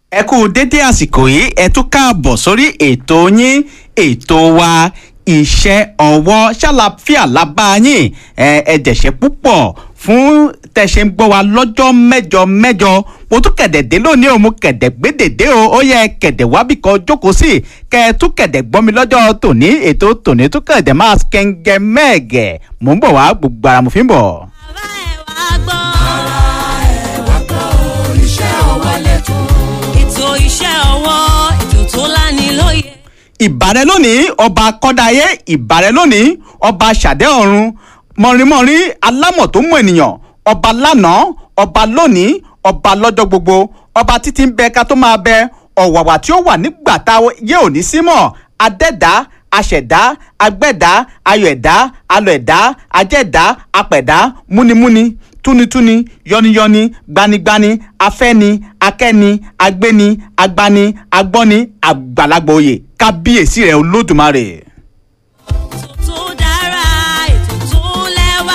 ẹ kú dédé àsìkò yìí ẹ tún káàbọ̀ sórí ètò yín ètò wa iṣẹ́ ọwọ́ ṣàlàfíà lábá yín ẹ ẹ dẹ̀ṣẹ̀ púpọ̀ fún tẹ̀sẹ̀ ń gbọ́ wa lọ́jọ́ mẹ́jọ mẹ́jọ mo tún kẹ̀dẹ̀ dé lónìí o mo kẹ̀dẹ̀ gbédèdé o ó yẹ kẹ̀dẹ̀ wábì kan jókòó sí kẹ́ ẹ tún kẹ̀dẹ̀ gbọ́ mi lọ́jọ́ tòní ètò tòní tún kẹ̀dẹ̀ máa kẹ́ńgẹ́ mẹ́ẹ̀gẹ̀ mò ń bọ̀ wá gbogbo ara mo fi ń bọ̀. bàbá ẹ̀ wá gbọ́. ètò iṣẹ́ ọwọ́ ètò tó láni lóye. ìbàrẹ̀ lónìí ọba kọ́dáyé ìbàrẹ̀ lónìí ọba ṣàdé ọ̀run mọ̀rìnmọ̀rìn alámọ̀ tó mú ènìyàn ọba lánàá ọba lónìí ọba lọ́jọ́ gbogbo ọba títí ń bẹ ká tó máa bẹ ọ̀wàwà tí ó wà nígbà tá yé òní símọ̀ adẹ́dá aṣẹ̀dá agbẹ́dá ayọ̀ẹ̀dá alọ̀ẹ̀dá ajẹ́dá apẹ̀dá múnimúni túnitúni yọniyọni gbanigbani afẹ́ni akẹ́ni agbéni agbani agbọ́ni àgbàlagbà oyè kábíyèsí rẹ̀ olódùmarè. ètò tó dára ètò tó lẹ́wà.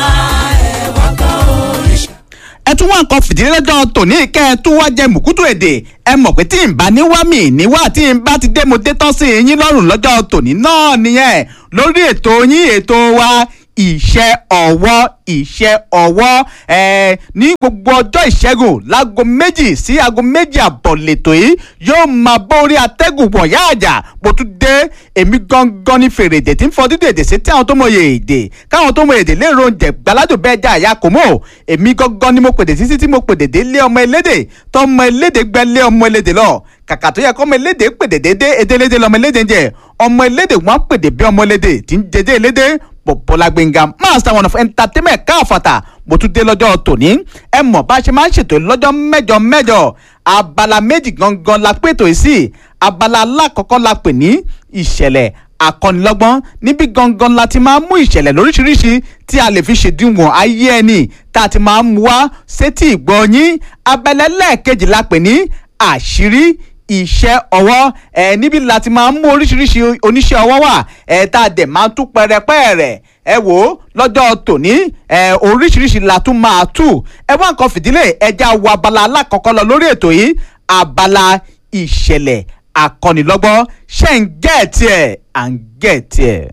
ẹ tún wá nǹkan fìdílé lọ́jọ́ tòní kẹ́ ẹ tún wá jẹ mùkútù èdè ẹ mọ̀ pé tí n bá ní wá mi níwá tí n bá ti dé mo dé tán sí yín lọ́rùn lọ́jọ́ tòní náà nìyẹn lórí ètò yín ètò wa iṣẹ́ ọwọ́ iṣẹ́ ọwọ́ ẹ̀ ní gbogbo ọjọ́ ìṣẹ́gun láago méjì sí aago méjì àbọ̀ lẹ́tọ̀ yìí yóò máa bọ́ orí atẹ́gùn wọ̀nyá àjà bó tún dé èmi gangan ní fèrè èdè tí ń fọ dídò èdè sí tí àwọn tó mọ èdè káwọn tó mọ èdè lè ro oúnjẹ gbàládùn bẹ́ẹ̀ já àyà kò mọ́ èmi gangan ni mo pèdè títí tí mo pèdè dé lé ọmọ elédè tó ọmọ elédè gbẹ lé ọmọ elédè lọ kàkà tó yẹ kọ́ ọmọ elédè pèdè dédé edélédé lọmọ elédè ń jẹ ọmọ elédè wọn pèdè bí ọmọ elédè tí ń jẹjẹ elédè bọ̀bọ̀lá gbẹ̀ngà master one of entertainment káfàtà mo tún dé lọ́jọ́ tòní ẹ mọ̀ bá a ṣe máa ń ṣètò lọ́jọ́ mẹ́jọ mẹ́jọ abala méjì gangan la pètò yìí sí abala alákọ̀ọ́kọ́ la pè ní ìṣẹ̀lẹ̀ akọ́nilọ́gbọ́n níbi gangan la ti máa ń mú ìṣẹ̀lẹ̀ lóríṣiríṣi tí a lè fi ṣèdíwọ̀n ayé ẹni tá a ti máa ń mú wá sétí ìgbọ́ yín abẹ́lẹ́ lẹ́ẹ̀kejì la pè ní àṣírí iṣẹ́ ọwọ́ ẹ níbi láti máa ń mú oríṣiríṣi oníṣẹ́ ọwọ́ wà ẹ tá a dẹ̀ máa ń tú pẹrẹpẹ rẹ̀ ẹ wò ó lọ́jọ́ tòní ẹ oríṣiríṣi la tún máa tú ẹ wá nǹkan fìdílé ẹja wo abala alákọ̀ọ́kọ́ lọ lórí ètò yìí abala ìṣẹ̀lẹ̀ akọ́nilọ́gbọ́n ṣe ń gẹ̀ẹ́tì ẹ̀ à ń gẹ̀ẹ́tì ẹ̀.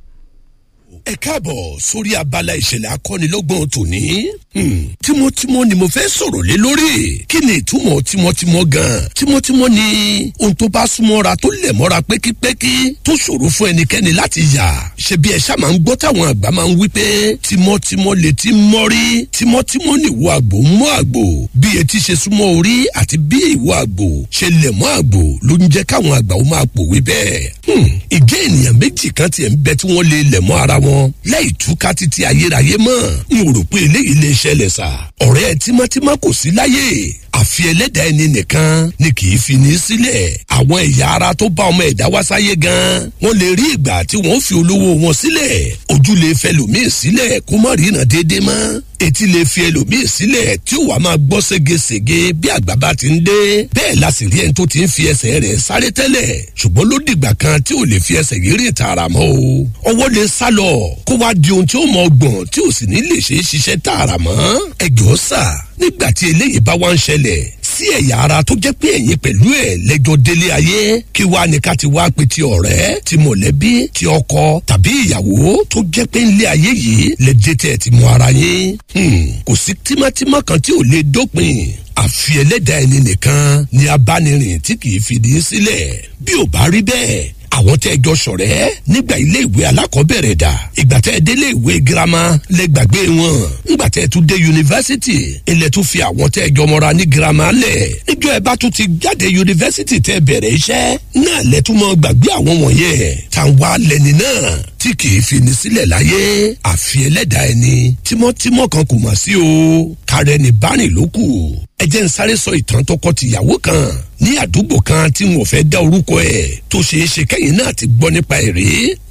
ẹ káàbọ̀ sórí abala ìṣẹ̀lẹ̀ akọ́nilọ́gbọ̀n tòní. Hmm, tímọ́tímọ́ ni mo fẹ́ sọ̀rọ̀ lé lórí. kí ni ìtumọ̀ tímọ́tímọ́ gan-an? tímọ́tímọ́ ni ohun tó bá súnmọ́ra tó lẹ̀ mọ́ra pẹ́kípẹ́kí tó ṣòro fún ẹnikẹ́ni láti yà. ṣé bí ẹ ṣá máa ń gbọ́ táwọn àgbà máa ń wí pé tímọ́tímọ́ lè ti mọ́rí tímọ́tímọ́ ni ìwọ àgbò ń mọ́ àgbò bí etí ṣe súnmọ́ orí àti bí ìwọ àgbò ṣe lẹ̀ mọ́ àgbò ló ń jẹ́ káwọn àgbà ó máa pòwe bẹ́ẹ̀. Hmm, ìgé ènìyàn méjì kan tiẹ̀ ń bẹ tí wọ́n lè lẹ̀ mọ́ ara wọn láì túká títí ayérayé mọ́ n ò rò pé eléyìí lè ṣẹlẹ̀ sà ọ̀rẹ́ tímọ́tímọ́ kò sí láyé àfi ẹlẹ́dàá ẹni nìkan ni kì í fi ní sílẹ̀ àwọn ẹ̀yà ara tó bá ọmọ ẹ̀dá wá sáyé gan wọ́n lè rí ìgbà tí wọ́n fi olówó wọn sílẹ̀ ojú lè fẹ́ lòmíì sílẹ̀ kó má ríran déédéé mọ́ etí lè fi ẹlòmíì sílẹ̀ tí ó wàá máa gbọ́ ségesège bí àgbà bá ti ń dé bẹ́ẹ̀ la sì rí ẹni tó ti ń fi ẹsẹ̀ rẹ̀ sáré tẹ́lẹ̀ ṣùgbọ́n ló dìgbà kan tí ò lè fi ẹsẹ̀ yìí rìn tààrà mọ́ o ọwọ́ lè sá lọ kó wá di ohun tí ó mọ ọgbọ̀n tí ò sì ní lè ṣe é ṣiṣẹ́ tààrà mọ́ ẹjọ́ sà nígbà tí eléyìí bá wá ń ṣẹlẹ̀ sí ẹ̀yà ara tó jẹ́ pé ẹ̀yin pẹ̀lú ẹ̀ lẹ́jọ́ délé ayé kí wàá ní ká ti wá pe ti ọ̀rẹ́ ti mọ̀lẹ́bí ti ọkọ tàbí ìyàwó tó jẹ́ pé ńlé ayé yìí lẹ́dẹ́ tẹ̀ ti mọ ara yín kò sí tímọ́tímọ́ kan tí ò lè dópin àfi ẹlẹ́dàá ẹni nìkan ni abánirìn tí kì í fìdí sílẹ̀ bí ò bá rí bẹ́ẹ̀ àwọn tẹ́ ẹ jọ ṣọ̀rẹ́ nígbà ilé ìwé alákọ̀ọ́bẹ̀rẹ̀ dà ìgbà tẹ́ ẹ délé ìwé girama lẹ gbàgbé wọn ńgbà tẹ́ ẹ tún dé yunifásitì ilẹ̀ tún fi àwọn tẹ́ ẹ jọ mọ́ra ní girama lẹ̀ níjọ́ ẹ bá tún ti jáde yunifásitì tẹ́ ẹ bẹ̀rẹ̀ iṣẹ́ náà lẹ tún mọ́ gbàgbé àwọn wọ̀nyẹn tàwa lẹni náà tí kì í fi ní sílẹ̀ láyé àfi ẹlẹ́dàá ẹni tímọ́tímọ́ kan kò mà sí o kárẹ́ni bárìn ló kù ẹ jẹ́ ń sáré sọ ìtàn tọkọ-tìyàwó kan ní àdúgbò kan tí wọn ò fẹ́ dá orúkọ ẹ̀ tó ṣeé ṣe kẹ́yìn náà ti gbọ́ nípa ẹ̀ rí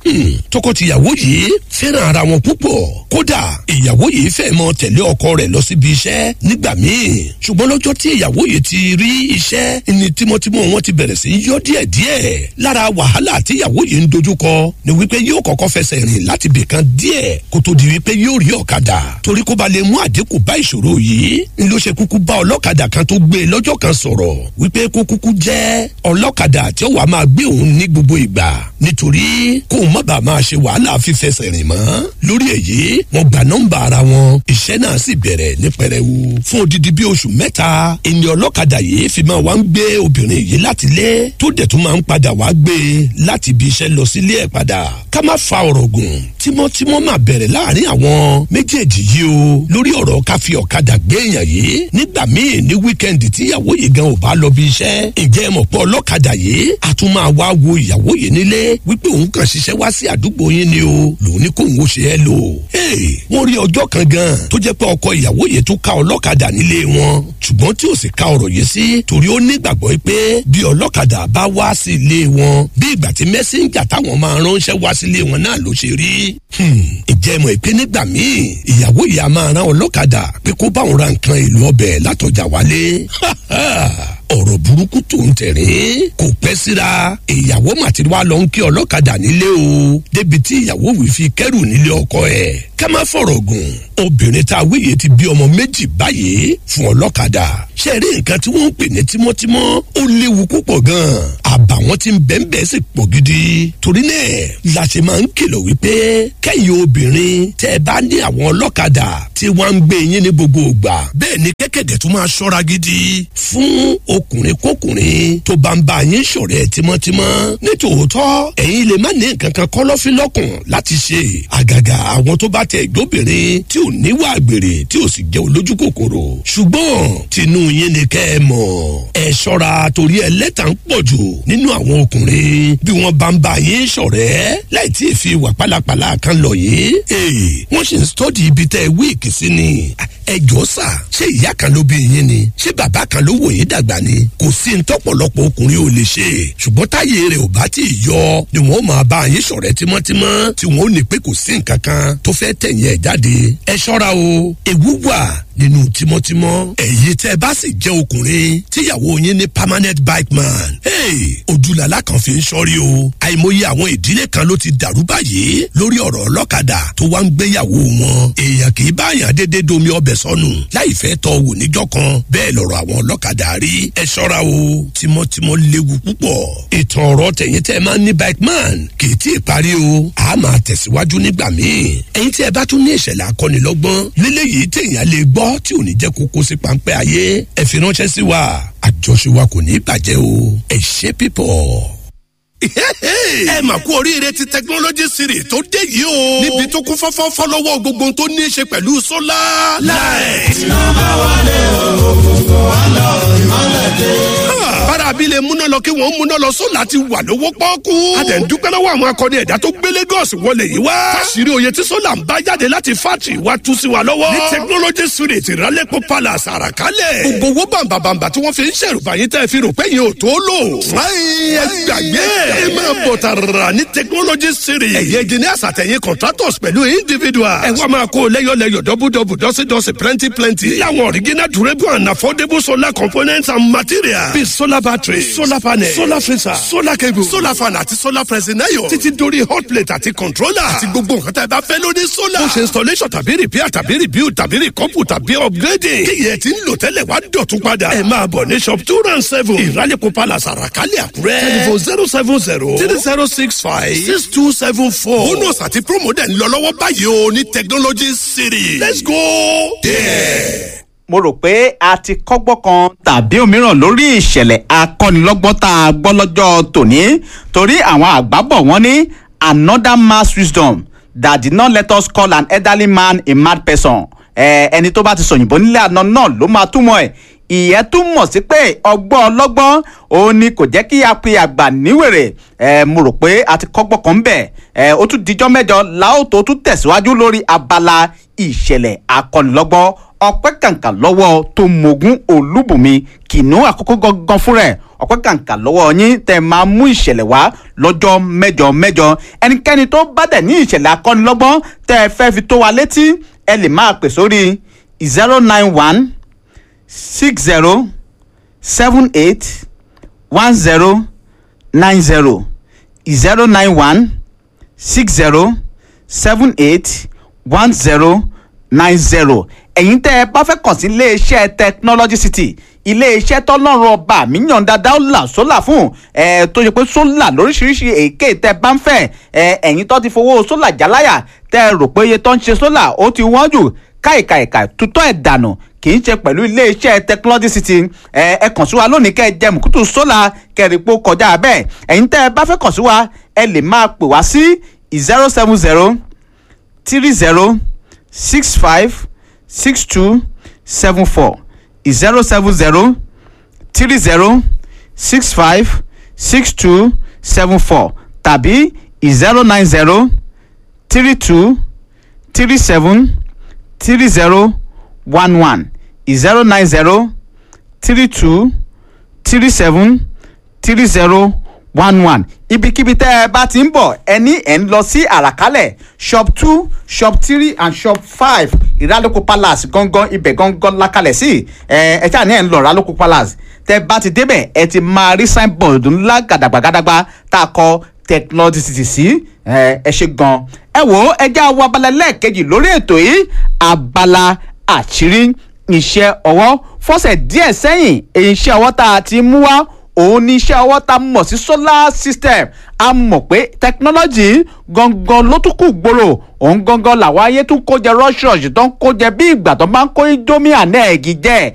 Hmm, tọkọtìyàwó yìí fẹ́ràn ara wọn púpọ̀ kódà ìyàwó yìí fẹ́ mọ tẹ̀lé ọkọ rẹ̀ lọ síbi iṣẹ́ nígbà míì ṣùgbọ́n lọ́jọ́ tí ìyàwó yìí ti rí iṣẹ́ ni tímọ́tímọ́ wọn ti bẹ̀rẹ̀ sí í yọ díẹ̀díẹ̀ lára wàhálà tí ìyàwó yìí ń dojúkọ ni wípé yóò kọ́kọ́ fẹsẹ̀ rìn láti bìkan díẹ̀ kó tó di wípé yóò rí ọ̀kadà torí kó ba lè mú àdínkù bá ìṣòro yìí ni ló ṣe kúkú bá ọlọ́kadà kan tó gbé e lọ́jọ́ kan sọ̀rọ̀ wípé kó kúkú jẹ́ ọlọ́kadà tí ó wàá máa gbé òun ní gbogbo ìgbà nítorí kóun má bàa máa ṣe wàhálà fífẹsẹ̀ rìn mọ́ lórí èyí wọ́n gba nọ́mbà ara wọn iṣẹ́ náà sì bẹ̀rẹ̀ ní pẹrẹwu fún odidi bí oṣù mẹ́ta ẹni ọlọ́kadà yìí fi máa wá ń gbé obìnrin yìí láti lé tó dẹ̀ tún máa ń padà wá gbé e láti ibi iṣẹ́ lọ sílé ẹ̀ padà ká má fa ọ̀rọ̀ gùn tímọ́tímọ́ máa bẹ̀rẹ̀ láàrin àwọn méjèèjì yìí o lórí ọ̀rọ̀ ká fi ọ̀kadà gbé èèyàn yìí nígbà míì ní wíkẹ́ndì tí ìyàwó yìí gan ò bá lọ bí iṣẹ́ ǹjẹ́ ẹ mọ̀ pé ọlọ́kadà yìí a tún máa wá wo ìyàwó yìí nílé wípé òun kàn ṣiṣẹ́ wá sí àdúgbò yín ni o lòun ní kóun ó ṣe é lò wọ́n rí ọjọ́ kan gan tó jẹ́ pé ọkọ ìyàwó yìí tún ká ọlọ́kadà nílé wọn ṣùgbọ́n tí ò sì ká ọ̀rọ̀ yìí sí torí ó nígbàgbọ́ pé bí ọlọ́kadà bá wá sí ilé wọn bí ìgbà tí mẹ́sẹ̀njà táwọn máa ránṣẹ́ wá sí ilé wọn náà ló ṣe rí ìjẹ́ mọ̀ pé nígbà míì ìyàwó yìí a máa rán ọlọ́kadà pé kó báwọn ra nǹkan èlò ọbẹ̀ látọjà wálé ọ̀rọ̀ burúkú tó ń tẹ̀rín kò pẹ́ síra ìyàwó màtí wá lọ ń kí ọlọ́kadà nílé o débi tí ìyàwó wì fi kẹ́rù nílé ọkọ ẹ̀ ká má fọ̀rọ̀ gùn obìnrin tá a wéye ti bí ọmọ méjì báyìí fún ọlọ́kadà ṣe rí nǹkan tí wọ́n ń pè ní tímọ́tímọ́ ó léwu púpọ̀ gan-an àbàwọ́n ti ń bẹ́ẹ̀nbẹ́ẹ́ sì pọ̀ gidi torí náà la ṣe máa ń kìlọ̀ wípé kẹ́yìn obìnrin tẹ́ ẹ bá ní àwọn ọlọ́kadà tí wọ́n ń gbé yín ní gbogbo ìgbà bẹ́ẹ̀ ni kẹ́kẹ̀dẹ̀ tún máa ṣọ́ra gidi fún ọkùnrin kọkùnrin tó bá ń bá yín ṣọ̀rẹ́ tímọ́tímọ́ nítòótọ́ ẹ̀yin lè má ní nǹkan kan kọ́lọ́fín lọ́kàn láti ṣe àgàgà àwọn tó bá tẹ ìgbóbìnrin tí ò níwà àgbèrè tí ò sì jẹ́ olójú kòkòrò ṣùgbọ́n tinú yín ni kẹ́ ẹ mọ̀ ẹ ṣọ́ra torí ẹlẹ́tà ń pọ̀ jù nínú àwọn ọkùnrin bí wọ́n bá ń bá yín ṣọ̀rẹ́ láì tí ì fi wà pálapàla kan lọ yìí wọ́n sì ń stọ́dì ibi tẹ́ ẹ wíìkì sí ni ẹ jọ sà ṣé ìyá kan ló bí yín ni ṣé bàbá kan ló wò yín dàgbà ni kò sí ní tọ́pọ̀lọpọ̀ ọkùnrin ò lè ṣe ṣùgbọ́n táyé rẹ̀ ò bá tí ì yọ ni wọ́n máa bá yín ṣọ̀rẹ́ tímọ́tímọ́ tí wọ́n ò ní pé kò sí nǹkan kan tó fẹ́ tẹ̀yìn ẹ̀ jáde ẹ ṣọ́ra o ewu wà nínú tímọ́tímọ́ èyí tẹ́ ẹ bá sì jẹ́ ọkùnrin tíyàwó yín ní permanent bike man hey, ojúlàlá kan fi ń sọrí o àìmọye àwọn ìdílé kan ló ti dàrú báyìí lórí ọ̀rọ̀ ọlọ́kadà tó wá ń gbéyàwó wọn èèyàn kì í báyàn dédé domi ọbẹ̀ sọnù láì fẹ́ tọ́ wò níjọ́ kan bẹ́ẹ̀ lọ̀rọ̀ àwọn ọlọ́kadà rí ẹ ṣọ́ra o tímọ́tímọ́ léwu púpọ̀ ìtàn ọ̀rọ̀ tẹ̀yìn tẹ́ ẹ máa ń ní bike man kì í tí ì parí o a máa tẹ̀síwájú nígbà míì ẹ̀yin tí ẹ bá tún ní ìṣẹ̀lẹ̀ akọ́nilọ́gbọ́n lélẹ́yìí téèyàn lè gbọ́ tí ò ní jẹ́ kókó sí páńpẹ́ ayé ẹ fi ránṣẹ́ sí wa àjọṣe wa kò ní bàjẹ́ o ẹ ṣe pípọ̀ ẹ mà kú oríire ti technology series tó dé yìí o. níbi tó kún fọ́fọ́ fọ́lọ́wọ́ gbogbo tó ní í ṣe pẹ̀lú sólà. láì. iná bá wálé òkùnkùn wá lọ ìmọ̀lẹ̀ dé. bára abilé múná lọ kí wọ́n múná lọ sólà ti wà lówó pọ́ọ́kú. a tẹ̀ ń dúpẹ́ lọ́wọ́ àwọn akọni ẹ̀dá tó gbé Lagos wọlé yìí wá. fásirì oyè tí sólà ń bá jáde láti fátì wá tú sí wa lọ́wọ́. ní technology series ìrálẹ́pọ̀ palace àràkálẹ̀. gbogbo owó bàǹbàǹbà tí wọ́n fi ń ṣèrùbà yín tẹ́ fi rò pé yín ò tó lò. ẹ gbàgbé ẹ máa bọ̀ tààrà ní technology series. ẹ̀yẹ engineers àtẹ̀yìn contractors pẹ̀lú individuals. ẹ wá máa kó lẹ́yọ̀lẹ́yọ̀ dọ́bùdọ́bù dọ́sídọ́sí plenty plenty. láwọn original durable and affordable solar components and materials. bíi solar battery solar panel solar freezer solar cable solar fan àti solar pressing iron. títí dórí hot plate àti controller. àti gbogbo nǹkan tá ẹ bá fẹ́ lórí solar. ó ṣe installation tàbí repair tàbí rebuild tàbí recouple tàbí upgrading. kí yẹn ti ń lò tẹ́lẹ̀ wá dọ̀tún padà. ẹ máa bọ̀ ní shop two round seven. ìrálẹ̀kọ̀ palace àràkálẹ̀ àkúrẹ́. telephone zero seven zero three zero six five six two seven four. bonus àti promo dẹ̀ ń lọ lọ́wọ́ báyìí o ní technology city. let's go there. mo rò pé a ti kọ́gbọ́n kan tàbí òmíràn lórí ìṣẹ̀lẹ̀ akọ́nilọ́gbọ́n tá a gbọ́ lọ́jọ́ tòní torí àwọn àgbà bọ̀ wọ́n ní another mass wisdom that did not let us call an elderly man a mad person ẹni tó bá ti sọ̀yìnbó nílé àná náà ló máa túmọ̀ ẹ̀ ìyẹn túmọ̀ sí pé ọgbọ́n ọlọ́gbọ́n òun ni kò jẹ́ kí a pe àgbà níwèrè ẹ mo rò pé a ti kọ́gbọ́n kan bẹ̀ ẹ ó tún dijọ́ mẹ́jọ láò tó tún tẹ̀síwájú lórí abala ìṣẹ̀lẹ̀ akọ́nilọ́gbọ́n ọpẹ́ kàǹkà lọ́wọ́ tó mogun olúbùnmi kìnìún àkókò gangan fúnra ẹ̀ ọpẹ́ kàǹkà lọ́wọ́ yín tẹ́ máa mú ìṣẹ̀lẹ̀ wá lọ́jọ́ mẹ́jọ mẹ́jọ ẹnikẹ́ni tó bá dẹ̀ ní ìṣẹ̀lẹ̀ akọ́nilọ́gbọ́n tẹ́ ẹ fẹ́ fi tó wa létí ẹ lè máa pè sórí zero nine one six zero seven eight one zero nine zero zero nine one six zero seven eight one zero nine zero ẹ̀yin tẹ́ ẹ bá fẹ́ kàn sí iléeṣẹ́ technology city iléeṣẹ́ tọ́lọ́run ọba mi yàn dáadáa ó là sólà fún ẹ tó ṣe pé sólà lóríṣiríṣi èké tẹ́ bá ń fẹ́ ẹ ẹ̀yin tó ti fowó sólà jáláyà tẹ́ ẹ rò pé iye tó ń ṣe sólà ó ti wọ́n jù káìkàìkà tutọ́ ẹ̀ dànù kì í ṣe pẹ̀lú iléeṣẹ́ technology city ẹ ẹ kàn sí wa lónìí kẹ́ ẹ jẹ mùkútù sólà kẹrìpọ̀ kọjá bẹ́ẹ̀ ẹ̀yin tẹ́ ẹ bá fẹ́ kàn sí wa ẹ lè máa pè wá sí zero seven zero three zero six five six two seven four zero seven zero three zero six five six two seven four tàbí zero nine zero three two three seven three zero one one zero nine zero three two three seven three zero one one ibikíbi tẹ́ ẹ bá ti ń bọ̀ ẹ ní ẹ̀ ń lọ sí àràkálẹ̀ shop two shop three and shop five ìrálókò palace gangan ibẹ̀ gangan lákàlẹ̀ sí ẹ ẹ ṣáà ní ẹ̀ ń lọ ìrálókò palace tẹ́ bá ti débẹ̀ ẹ ti máa rí signboard ńlá gàdàgbàgàdàgbà tá a kọ technology city sí ẹ ẹ ṣe gan ẹ wò ó ẹ já wọ abala lẹ́ẹ̀kejì lórí ètò yìí abala àṣírí iṣẹ́ ọwọ́ fọ́sẹ̀ díẹ̀ sẹ́yìn èyí iṣẹ́ ọwọ́ tá a ti mú wá òun ní iṣẹ́ ọwọ́ tá a mọ̀ sí solar system a mọ̀ pé technology gangan ló tún kù gbòòrò òun gangan làwọn ayé tún kó jẹ rush rush tó ń kó jẹ bí ìgbà tó máa ń kó indomie àná ẹ̀gì jẹ